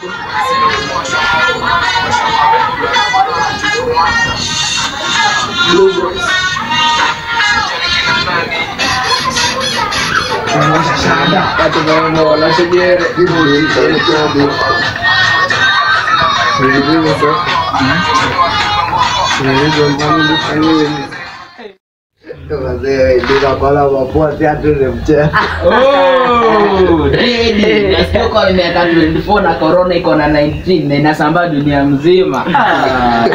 Oh, Didi. Nasikia uko na miaka 24 na corona iko na 19 na inasambaa dunia mzima. Ah.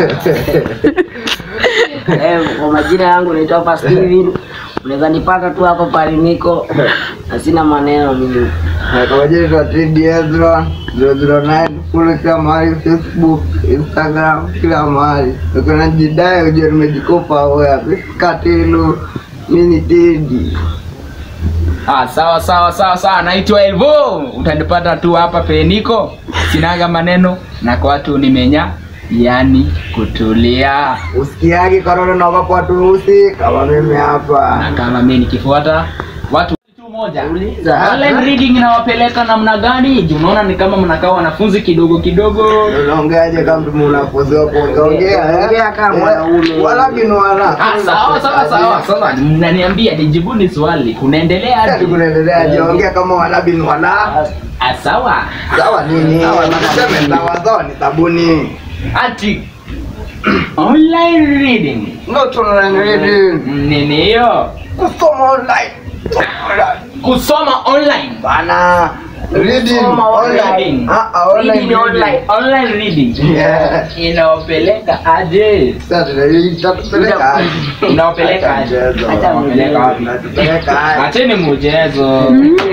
Eh, kwa majina yangu naitwa hapa Steven. Unaweza nipata tu hapo pale niko na sina maneno mimi. Kawajiri Tidi Ezra 009 kule kila mahali, Facebook, Instagram, kila mahali. Ukiona jidai ujue nimejikopa wewe. Katilu mimi Tidi. Ah, sawa sawa sawa sawa, naitwa Elvo. Utanipata tu hapa peniko, sinaga maneno na kwa watu nimenya, yani kutulia. Usikiagi korona na wako watu usi kama mimi hapa. Na kama mimi nikifuata watu tu moja Uliza. online reading inawapeleka namna gani? Juu Unaona ni kama mnakaa wanafunzi kidogo kidogo. Unaongeaje kama mtu mnafunzi wa kuongea eh? Ongea kama Eh, mwanaume. Wala bin wala. Ah, sawa sawa sawa. Sasa mnaniambia nijibuni swali. Kunaendelea Sasa aje? kunaendelea jiongea kama wala bin wala. Ah, sawa. Sawa nini? Tuseme sawa sawa ni sabuni. Ati online reading. Not online reading. Nini hiyo? Kusoma online. Kusoma online. Bana. Reading Kusoma online. online. Ah, ah, online Reading online. reading. Online reading. Yeah. Inawapeleka aje? Sasa tunatupeleka aje? Inawapeleka aje? Mchezo. Acha Inawapeleka wapi? Tunatupeleka aje? Acheni mchezo.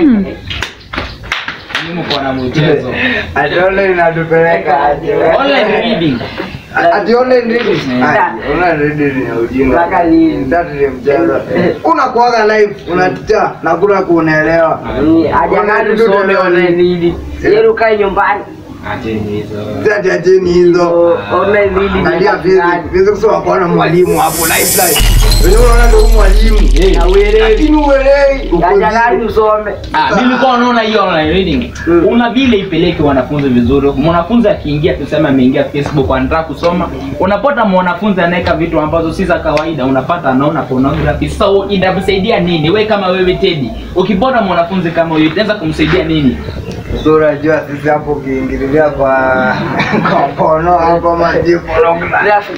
Ni mko na mchezo. Ati online inatupeleka aje? Online reading. Ati online reading. Yeah. Ati online reading ni ya ujinga. Mpaka lini? Sasa ni mchezo. Kuna kuaga live unaticha na kuna kuunaelewa. Haja gani usome online reading? Yeye ukae nyumbani. Acheni hizo. Sasa acheni hizo. So, online reading. Angalia ni physics. gani? Physics wakaona mwalimu hapo live live. Wewe unaona ndio mwalimu. Na uelewi. Lakini uelewi. uko Haja gani zero. usome? Ah, mimi nilikuwa naona hiyo online reading. Mm. Una vile ipeleke wanafunzi vizuri. Mwanafunzi akiingia tuseme ameingia Facebook anataka kusoma, unapata mwanafunzi anaweka vitu ambazo si za kawaida, unapata anaona pornography. So inamsaidia nini? We kama wewe Teddy, ukipata mwanafunzi kama huyo itaweza kumsaidia nini? So unajua sisi hapo ukiingililia kwa kwa pono au kwa maji pornography.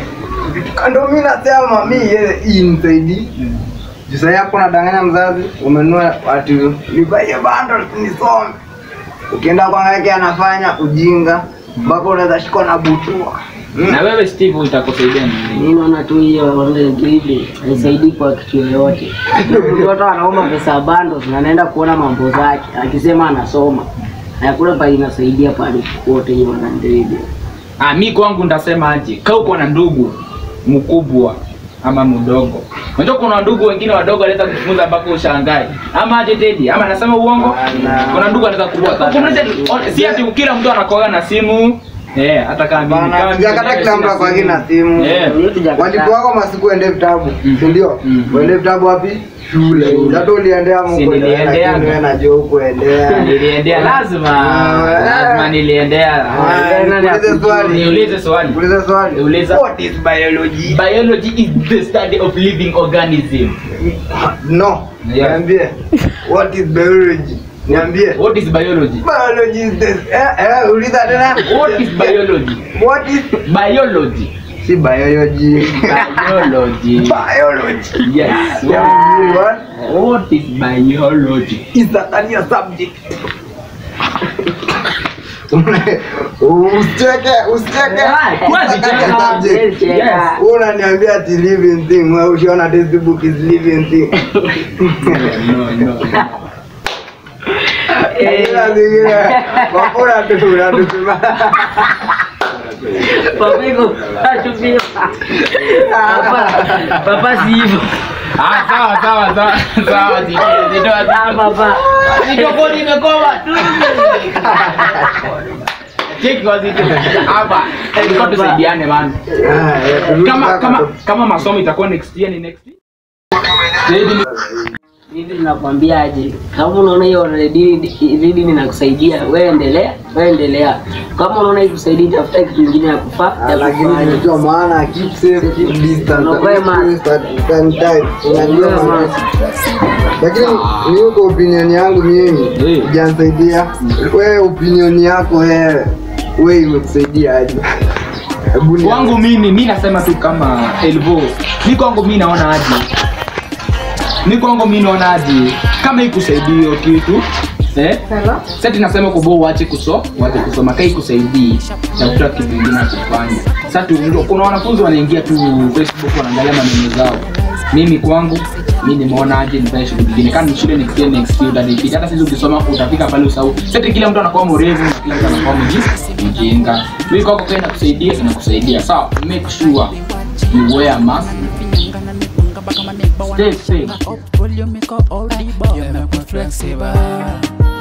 Ndio mimi nasema mimi yeye imsaidi. Juu sasa hapo unadanganya mzazi, umenunua ati nibaie bundle nisome. Ukienda kwa ngake anafanya ujinga mpaka unaweza shikwa na butua. Mm. Na wewe Steve itakusaidia nini? Mimi naona tu hiyo online reading haisaidii kwa kitu yoyote. Mtoto anaomba pesa ya bundles na anaenda kuona mambo zake akisema anasoma. Hakuna pale inasaidia pale wote hiyo online reading. Ah, mi kwangu ndasema aje, kaa uko na ndugu mkubwa ama mdogo. Unajua kuna ndugu wengine wadogo wanaweza kufunza mpaka ushangae. Ama aje Teddy, ama nasema uongo? Bana. Kuna ndugu anaweza kubwa. Kumaanisha si ati kila mtu anakoga na simu. Eh, hata kama mimi Bana, kama mimi sijakata mwenyewe kila sina mtu akwagi na simu. Eh. Walipo wako masiku ende vitabu, si ndio? Mhm. Uende vitabu wapi? Shule. Hata uliendea Si Mungu niliendea. lakini wewe najua hukuendea. Niliendea lazima. Ah, Lazima niliendea. Ah, Niulize swali. Niulize swali. Uliza swali. Uliza. What is biology? Biology is the study of living organism. No. Yeah. Niambie. What is biology? Niambie. What is biology? Biology is the eh eh uliza tena. What is biology? What is Biology. si biology? Biology. biology. Yes. Yeah. What? What is biology? is a career subject. Usicheke, usicheke. Huwezi It's a career cheka. subject. Yes. Wewe unaniambia ati living thing, wewe ushaona textbook is living thing. No, no. Kila zingine, wapora tu unatusema. Papiko, achupia. Papa, papa si hivyo. Ah, sawa sawa sawa sawa zitoa zitoa Ah, papa. zitoa imekoma tu. Cheki kwa zito. Hapa. Tulikuwa tusaidiane man. Ah, yeah, turudi Kama sasa kama tu. kama masomo itakuwa next year ni next year. Zaidi ni Hivi tunakwambia aje, kama unaona hiyo ridi ninakusaidia, wewe endelea, wewe endelea. Kama unaona ikusaidia, tafuta kitu kingine ya kufaa Ah, ya lakini kufanya. unajua maana keep safe keep distance Unakuwa mask. sanitize unajua Unakuwa maana mask. lakini mimi kwa opinion yangu mimi Eh. hujanisaidia wewe opinion yako wewe wewe imekusaidia aje Hebu ni- kwangu mimi mi nasema tu kama elvo mi kwangu mi naona aje mi kwangu mi naona aje kama ikusaidii hiyo kitu eh? sati nasema kubo uache kuso uache kusoma kai kusaidii tafuta kitu kingine ya kufanya sasa tu ndio kuna wanafunzi wanaingia tu facebook wanaangalia maneno zao mimi kwangu mi nimeona aje nifanye shughuli nyingine kama ni shule nifikie next year utanipita hata sisi ukisoma utafika pale usahau sasa kila mtu anakuwa mrefu na kila mtu anakuwa mji- mjinga mimi kwako kwa inakusaidia inakusaidia sawa make sure you wear mask stay safe Up, pull your make up all the bar. You make me flexible.